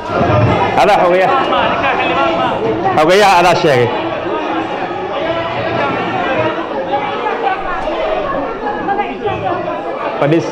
adaa xogayaha xogayaha adaa sheegay fadhiis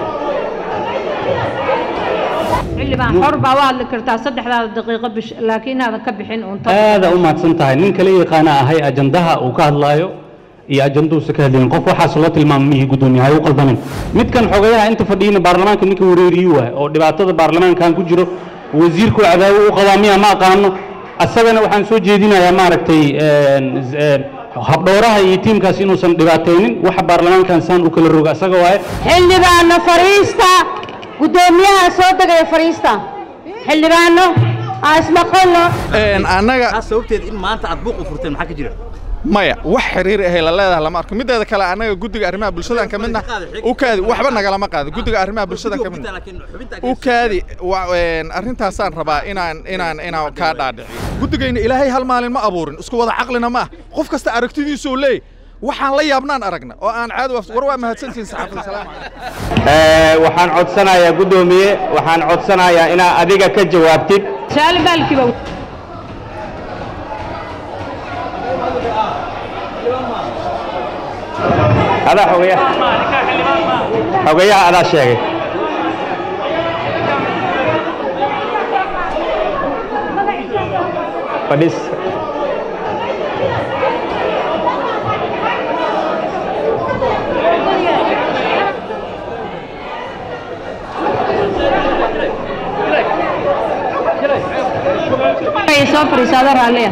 xildhibaan xor baa u hadli kartaa saddexdaada daqiiqo bish laakiin aadan ka bixin uun tan aada u mahadsan tahay nin kala yaqaana ahay ajandaha uu ka hadlaayo iyo ajanduusa ka hadlayin qof waxaas loo tilmaama mihii guddoomiyaha u qaldamin midkan xogayaha inta fadhiyina baarlamaanka ninka wareeriyi waay oo dhibaatada baarlamaankan ku jiro wasiirku cadaawo u qabaa miya ma aqaano asagana waxaan soo jeedinayaa maaragtay habdhowraha iyo tiimkaas inuusan dhibaataynin waxa baarlamaankan saan u kala roga asaga waaye xildhibaano fariista guddoomiyaha soo degaya fariista xildhibaano aan ismaqalno annaga sababteed in maanta aad buuq u furteen maxaa ka jira maya wax xiriir ahay la leedahay lama arko mideeda kale annaga guddiga arrimaha bulshadaan ka midna u kaadi waxba nagalama qaado guddiga arrimaha bulshadaan ka midna u kaadi wa- een, arrintaasaan rabaa inaan inaan inaan kaa dhaadhiciyo guddigayna ilaahay hal maalin ma abuurin isku wada caqlina ma ah qof kasta aragtidiisuu leey waxaan la yaabnaan aragna oo aan caadi waafs- war waa mahadsantihiin saxaafada salaam calaykum Ee, waxaan codsanayaa guddoomiye waxaan codsanayaa inaa adiga ka jawaabtid su-aal baalkiiba adaa xogayaha xogayaha adaa sheegay fadhiis ay soo fariisaado raalliya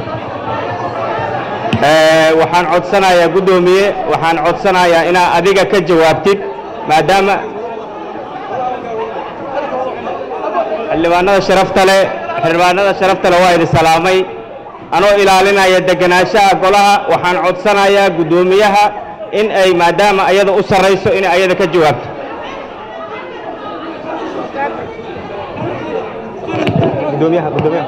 Ee, waxaan codsanayaa guddoomiye waxaan codsanayaa inaa adiga ka jawaabtid maadaama xildhibaanada sharafta leh xildhibaanada sharafta leh waa idin salaamay anoo ilaalinaya degenaanshaha golaha waxaan codsanayaa guddoomiyaha in ay maadaama ayada u sarrayso inay ayada ka jawaabto guddoomiyaha guddoomiyaha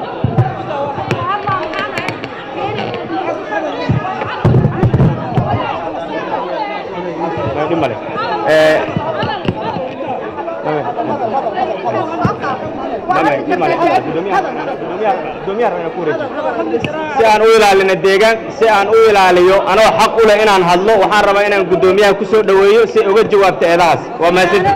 dhib male Ee, mame, dhib male, dhib male. Guddoomiyaha- guddoomiyaha- guddoomiyaha rabaa inaan ku wareejiyo. si aan u ilaalino deegaan si aan u ilaaliyo anoo xaq u leh inaan hadlo waxaan rabaa inaan guddoomiyaha ku soo dhoweeyo si ay uga jawaabto eedahaas waa mahadsanti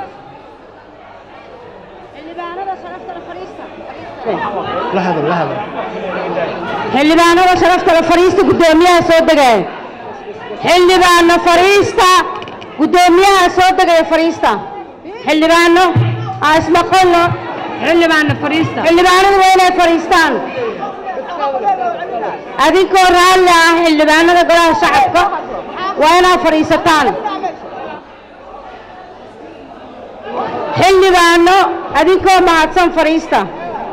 xildhibaanada sharafta le fariista guddoomiyaha soo degaya xildhibaano fariista guddoomiyaha soo degaya fariista xildhibaano aan ismaqalno xildhibaano fariista xildhibaanadu waa inay fariistaan adinkoo raalli ah xildhibaanada golaha shacabka waa inaad fadhiisataan xildhibaano adinkoo mahadsan fadhiista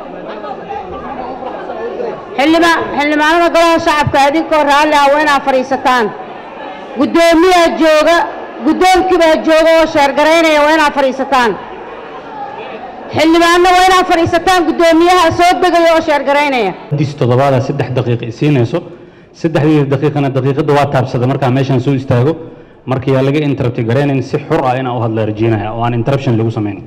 xildhiba- xildhibaanada golaha shacabka adinkoo raalli ah waa inaad fadhiisataan guddoomiyaa jooga guddoonkiibaa jooga oo sheergaraynaya waa inaad fadhiisataan xildhibaano waa inaad fadhiisataan guddoomiyaha soo degaya oo sheergaraynaya dis toddobaada saddex daqiiq i siinayso saddexdeeda daqiiqana daqiiqada waa taabsada markaa meeshaan soo istaago marka yaa laga interrupti garaynayn si xur ah inaan u hadla rajeynaya oo aan interruption lagu samayn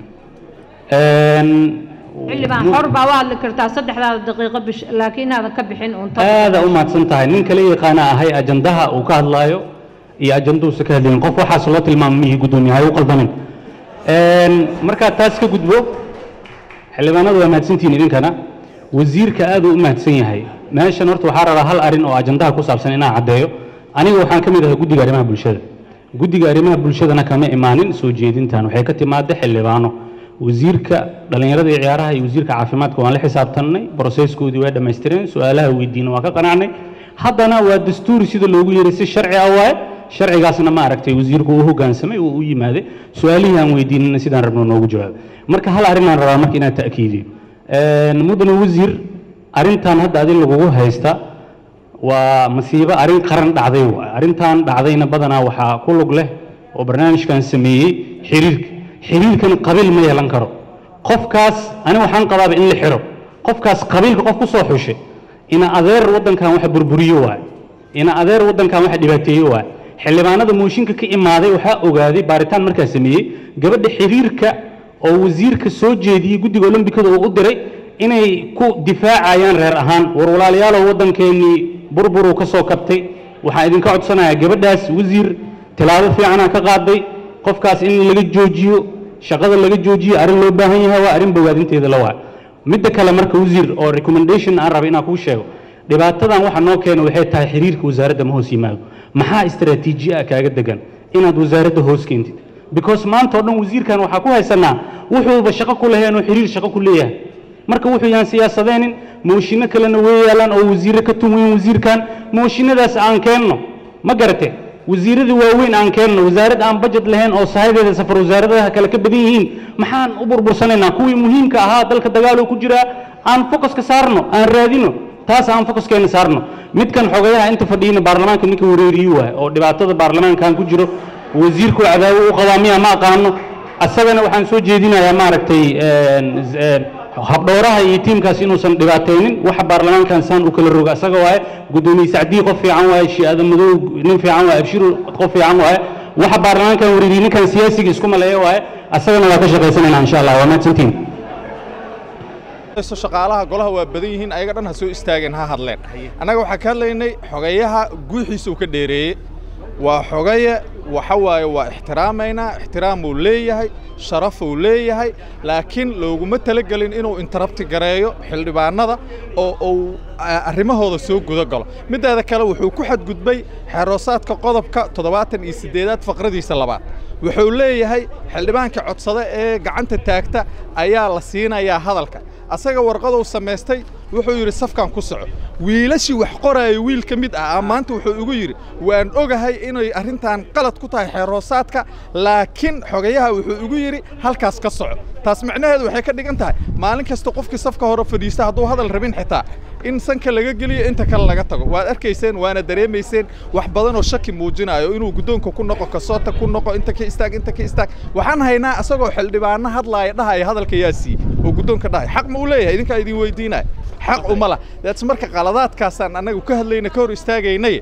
xildhibaan xor baa u hadli kartaa saddexdaada daqiiqo bish laakiin aadan ka bixin uun tan aada u mahadsan tahay nin kala yaqaana ahay ajandaha uu ka hadlaayo iyo ajanduusa ka hadlayin qof waxaas loo tilmaama mihii guddoomiyaha u qaldamin markaa taas ka gudbo xildhibaanadu waa mahadsantihiin idinkana wasiirka aad uu u mahadsan yahay meeshan horta waxaa rabaa hal arrin oo ajandaha ku saabsan inaan caddeeyo aniga waxaan ka mid ahay guddiga arrimaha bulshada guddiga arrimaha bulshadana kama imaanin soo jeedintan waxay ka timaada xildhibaano wasiirka dhallinyarada iyo ciyaaraha iyo wasiirka caafimaadka waan la xisaabtannay broseskoodii waa dhammaystireen su-aalaha weydiina waa ka qanacnay haddana waa dastuuri sida loogu yeeray si sharci ah waaye sharcigaasna ma aragtay wasiirku uu hoggaansamay uu u yimaaday su-aalihii aan weydiinina sidaan rabno noogu jawaabay marka hal arrinaan rabaa marka inaan ta'kiidiyo mudane wasiir arrintan hadda adin lagugu haysta waa masiibo arrin qaran dhacday waay arrintan dhacdayna badanaa waxaa ku lug leh oo barnaamijkan sameeyey xiriirka xiriirkan qabiil ma yeelan karo qofkaas ani waxaan qabaaba in la xiro qofkaas qabiilka qof ku soo xushay ina adeer waddankan waxa burburiyo waay ina adeer waddankan waxa dhibaateeyo waay xildhibaanada mooshinka ka imaaday waxaa ogaaday baaritaan markaa sameeyey gabadha xiriirka oo wasiirka soo jeediyey guddiga olombikada uu u diray inay ku difaacayaan reer ahaan war walaalayaalow waddankeennii burburuu ka soo kabtay waxaan idinka codsanayaa gabadhaas wasiir tilaabo fiicanaa ka qaaday qofkaas in laga joojiyo shaqada laga joojiyo arrin loo baahan yahay waa arrin bogaadinteeda la waa midda kale marka wasiir oo recommendation aan raba inaan kuu sheego dhibaatadan waxa noo keena waxay tahay xiriirka wasaaradda ma hoos yimaado maxaa istaraatiiji ah kaaga degan inaad wasaaradda hoos keentid because maanta oo dhan wasiirkan waxaa ku haysanaa wuxuuba shaqo ku laheen oo xiriir shaqo ku leeyahay marka wuxuu yaan siyaasadeenin mooshinno kalena way yaalaan oo wasiirre ka tun weyn wasiirkan mooshinadaas aan keenno ma garate wasiirradii waaweyn aan keenno wasaarad aan bajet lahayn oo sahadeeda safar wasaaradaha kale ka badan yihiin maxaan u burbursanaynaa kuwii muhiimka ahaa dalka dagaaloo ku jiraa aan focuska saarno aan raadino taas aan focuskeena saarno midkan xogayaha inta fadhiyina baarlamaanka ninka wareeriyu waay oo dhibaatada baarlamaankan ku jiro wasiirku cadaawo u qabaa miya ma aqaano asagana waxaan soo jeedinayaa maaragtay habdhowraha iyo tiimkaas inuusan dhibaataynin waxa baarlamaankan saan u kala roga asaga waaye gudoomiye sacdii qof fiican waaye shi'aada madow nin fiican waaye abshiru qof fiican waaye waxa baarlamaankan wareeriye ninkan siyaasiga isku maleeya waaye asagana waa ka shaqaysanayna insha allah waa mahadsantiin shaqaalaha golaha waa badan yihiin ayaga dhan ha soo istaageen ha hadleen annaga waxaan ka hadlaynay xogayaha guuxiisa uu ka dheereeyey waa xogaye waxa waaye waa ixtiraamaynaa ixtiraamuu leeyahay sharafuu leeyahay laakiin looguma talagelin inuu interrabti gareeyo xildhibaanada oo uu arrimahooda soo guda galo middeeda kale wuxuu ku xadgudbay xeroosaadka qodobka toddobaatan iyo siddeedaad faqradiisa labaad wuxuu leeyahay xildhibaanka codsada ee gacanta taagta ayaa la siinayaa hadalka asaga warqaduu samaystay wuxuu yidhi safkan ku soco wiilashii wax qoraayo wiil ka mid ah maanta wuxuu igu yidhi waan ogahay inay arrintan qalad ku tahay xeeroosaadka laakiin xogayaha wuxuu igu yidhi halkaas ka soco taas micnaheedu waxay ka dhigan tahay maalin kasta qofkii safka hore fadhiista hadduu hadal rabin xitaa in sanka laga geliyo inta kale laga tago waad arkayseen waana dareemayseen wax badan oo shaki muujinayo inuu guddoonka ku noqo kasoota ku noqo inta ka istaag inta ka istaag waxaan haynaa asagoo xildhibaano hadlaaya dhahaya hadalka yaa siiye oo guddoonka dhahaya xaq ma u leeyahay idinkaa idin weydiinaya xaq uma lah daats marka qaladaadkaasaan annagu ka hadlayna ka hor istaagaynay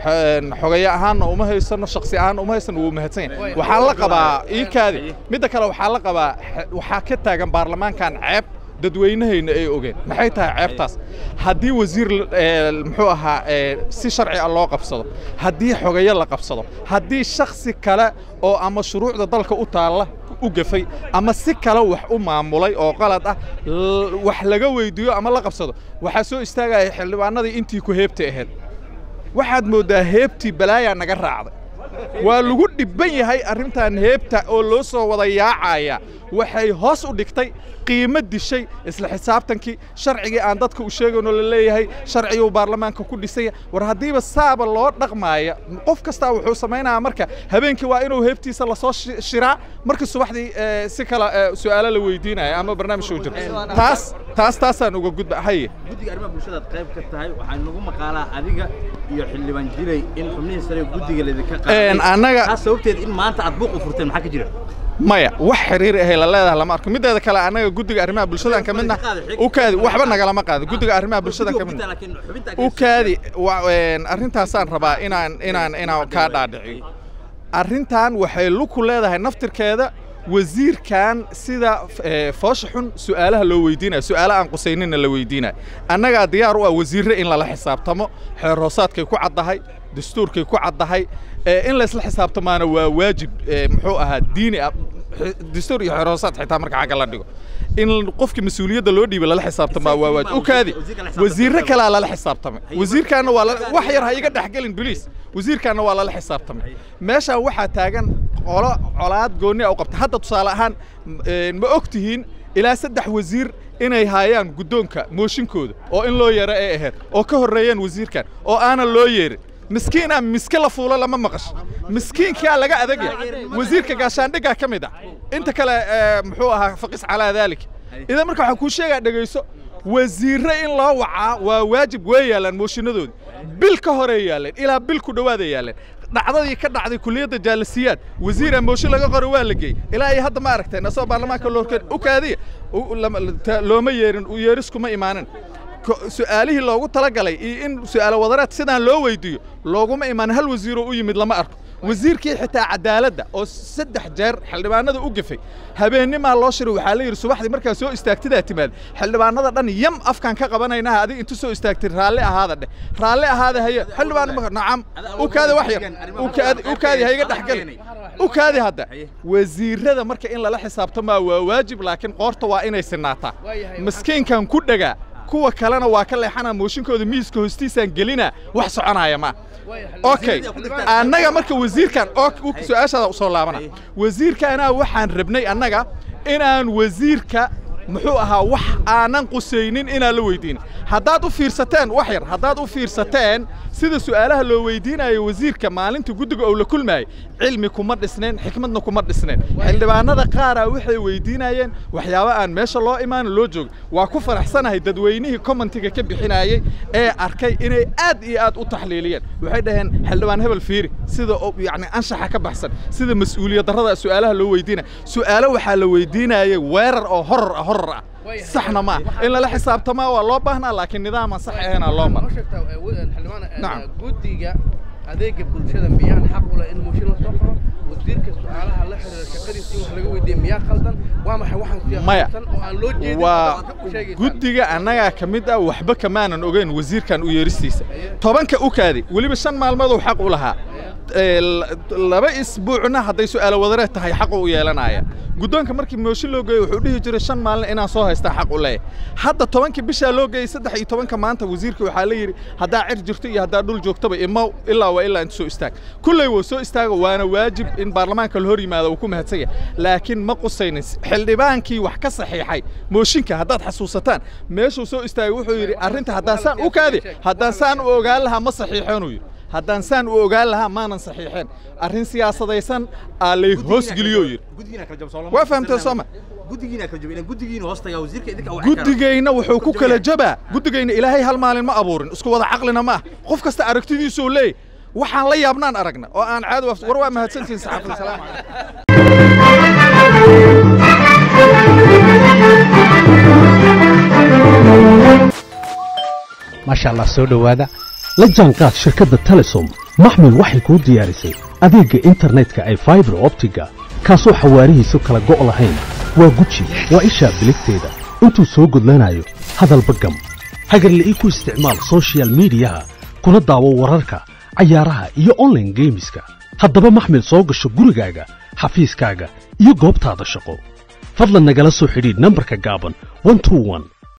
xogaye ahaanna uma haysano shaksi ahaanna uma haysano wuu mahadsan yahay waxaa la qabaa iikaadi midda kale waxaa la qabaa waxaa ka taagan baarlamaankan ceeb dadweynahayna ay ogeen maxay tahay ceebtaas haddii wasiir muxuu ahaa si sharci ah loo qabsado haddii xogaye la qabsado haddii shaksi kale oo ama shuruucda dalka u taalla u gafay ama si kale wax u maamulay oo qalad ah wax laga weydiiyo ama la qabsado waxaa soo istaagaya xildhibaanadii intii ku heebta ahayd waxaad mooddaa heebtii balaayaa naga raacday waa lagu dhibban yahay arrintan heebta oo loo soo wada yaacaya waxay hoos u dhigtay qiimo dishay isla xisaabtankii sharcigii aan dadka u sheegaynoo la leeyahay sharciguu baarlamaanka ku dhisaya war haddiiba saaba loo dhaqmaaya qof kastaa wuxuu samaynayaa marka habeenkii waa inuu heebtiisa lasoo shiraa markii subaxdii si kale su'aalo la weydiinaya ama barnaamij uu jiro taas taas taasaan uga gudba haye guddiga arrimaha bulshadaad qayb ka tahay waxaa nagu maqaalaa adiga iyo xildhibaan jilay in xubnihii sare guddiga laydinka qaaday annaga taas sababteed in maanta aad buuq u furteen maxaa ka jira maya wax xiriir ahay la leedahay lama arko middeeda kale annaga guddiga arrimaha bulshadaan ka midna u kaadi waxba nagalama qaado guddiga arrimaha bulshadaan ka midna u kaadi arrintaasaan rabaa inaan inaan inaan kaa dhaadhiciyo arrintan waxay luku leedahay naftirkeeda wasiirkan sida foosha xun su'aalaha loo weydiinaya su'aalo aan qusaynina la weydiinaya annagaa diyaar u ah wasiirre in lala xisaabtamo xeer hoosaadkay ku caddahay dastuurkay ku caddahay in laysla xisaabtamaana waa waajib muxuu ahaa diini ah dastuur iyo xeer hoosaad xitaa marka xagga la dhigo in qofka mas-uuliyadda loo dhiibay lala xisaabtamaa waa waajib u kaadi wasiirre kalaa lala xisaabtamay wasiirkaana waa wax yar ha iga dhexgelin biliis wasiirkaana waa lala xisaabtamay meeshaan waxaa taagan qolo colaad goonni u qabta hadda tusaale ahaan ma og tihiin ilaa saddex wasiir inay haayaan guddoonka mooshinkooda oo in loo yeero ay ahayd oo ka horreeyeen wasiirkan oo aanan loo yeerin miskiinaa miske la fuulo lama maqasho miskiinkaa laga adagya wasiirka gaashaandhiggaa ka mid ah inta kale muxuu ahaa faqis calaa daalik idan marka waxaan kuu sheegaa dhegayso wasiirre in loo wacaa waa waajib way yaallaan mooshinnadoodii bil ka horey yaalleen ilaa bil ku dhowaaday yaalleen dhacdadii ka dhacday kuliyadda jaalasiyaad wasiira mooshin laga qoro waa la geeyey ilaa ay hadda ma aragteen asagoo baarlamaanka loorkeen u kaadiya looma yeerin yeeriskuma imaanin su'aalihii loogu talagalay iyo in su'aalo wadareed sidaan loo weydiiyo looguma imaan hal wasiiroo u yimid lama arko wasiirkii xitaa cadaaladda oo saddex jeer xildhibaanada u gafay habeennimaa loo shiray waxaa la yidhi subaxdii markaa soo istaagtidaa timaad xildhibaanada dhan yam afkaan ka qabanaynaha adiga intu soo istaagtay raalli ahaada dheh raalli ahaada haye xildhibaan ma nacam u kaadi wax yar u kaadi u kaadi ha iga dhexgeli u kaadi hadda wasiirada marka in lala xisaabtamaa waa waajib laakiin qoorta waa inay sinaataa maskiinkan ku dhagaa kuwa kalena waa ka leexanaa mooshinkooda miiska hoostiisaan gelinaa wax soconaya ma okay annaga marka wasiirkan oo su-aashaada usoo laabana wasiirkaanaa waxaan rabnay annaga inaan wasiirka muxuu ahaa wax aanan qusaynin inaan la weydiinin haddaad u fiirsateen wax yar haddaad u fiirsateen sida su'aalaha loo weydiinayo wasiirka maalinta guddiga oo la kulmaayay cilmi kuma dhisneen xikmadna kuma dhisneen xildhibaanada qaaraa waxay weydiinayeen waxyaabo aan meesha loo imaan loo joogo waa ku faraxsanahay dadweynihii commentiga ka bixinayey ee arkay inay aad iyo aad u taxliiliyeen waxay dhaheen xildhibaan hebel fiiri sida yacni anshaxa ka baxsan sida mas'uuliyad darrada su'aalaha loo weydiinaya su'aalo waxaa la weydiinayay weerar oo horor ah horor ah saxna ma in lala xisaabtamaa waa loo baahnaa laakiin nidaaman sax ahaynaa loo maro guddiga adeega bulshada miyaan xaq u leh in mooshin la soo qoro wasiirka su'aalaha la xiriira shaqadiisa in wax laga weydiiyo miyaa qaldan waa maxay waxaan maya siyaasadsan oo aan loo jeedin waa oo aad ka sheegaysaa guddiga annagaa ka mid ah waxba kamaanan ogeyn wasiirkan u yeeristiisa tobanka u kaadi weliba shan maalmooduu xaq u lahaa Ee, la- laba isbuucna hadday su'aalo wadareed tahay xaqu u yeelanaya guddoonka markii mooshin loo geeyey wuxuu dhihi jiray shan maalin inaan soo haystaa xaq u leeyahay hadda tobankii bishaa loo geeyey saddex iyo tobanka maanta wasiirka waxaa la yidhi haddaa cir jirto iyo haddaa dhul joogtaba imaw ilaa waa ilaa inta soo istaag kulley wuu soo istaago waana waajib in baarlamaanka la hor yimaado uu ku mahadsan yahay laakiin ma qusaynin xildhibaankii wax ka saxiixay mooshinka haddaad xasuusataan meeshuu soo istaagay wuxuu yidhi arrinta haddaan saan u kaadi haddaan saan u ogaan lahaa ma saxiixeenuu yidhi haddaan saan u ogaan lahaa maanan saxiixeen arrin siyaasadaysan aa lay hoosgeliyoo yidhi guddigiina kala jabo soo lama Waa fahamtay soo ma? guddigiina kala jabo ilan guddigiina hoos tagaa wasiirka idinka wax kala guddigayna wuxuu ku kala jabaa guddigayna ilaahay hal maalin ma abuurin isku wada caqlina ma ah qof kasta aragtidiisuu leey waxaan la yaabnaan aragna oo aan caadi waaf- war waa mahadsantihin saxaafada salaam calaykum maasha allah soo dhowaada la jaanqaad shirkadda telesom maxmil waxay kuu diyaarisay adeegga internetka ay faibar optiga kaasoo xawaarihiisu kala go' lahayn waa guji waa ishaa biligteeda intuu soo gudlanayo hadalba gam hagarla ii ku isticmaal soshiyal miidiyaha kuna daawo wararka cayaaraha iyo online geemiska haddaba maxmil soo gasho gurigaaga xafiiskaaga iyo goobtaada shaqo fadlan nagala soo xidhiidh nambarka gaaban 121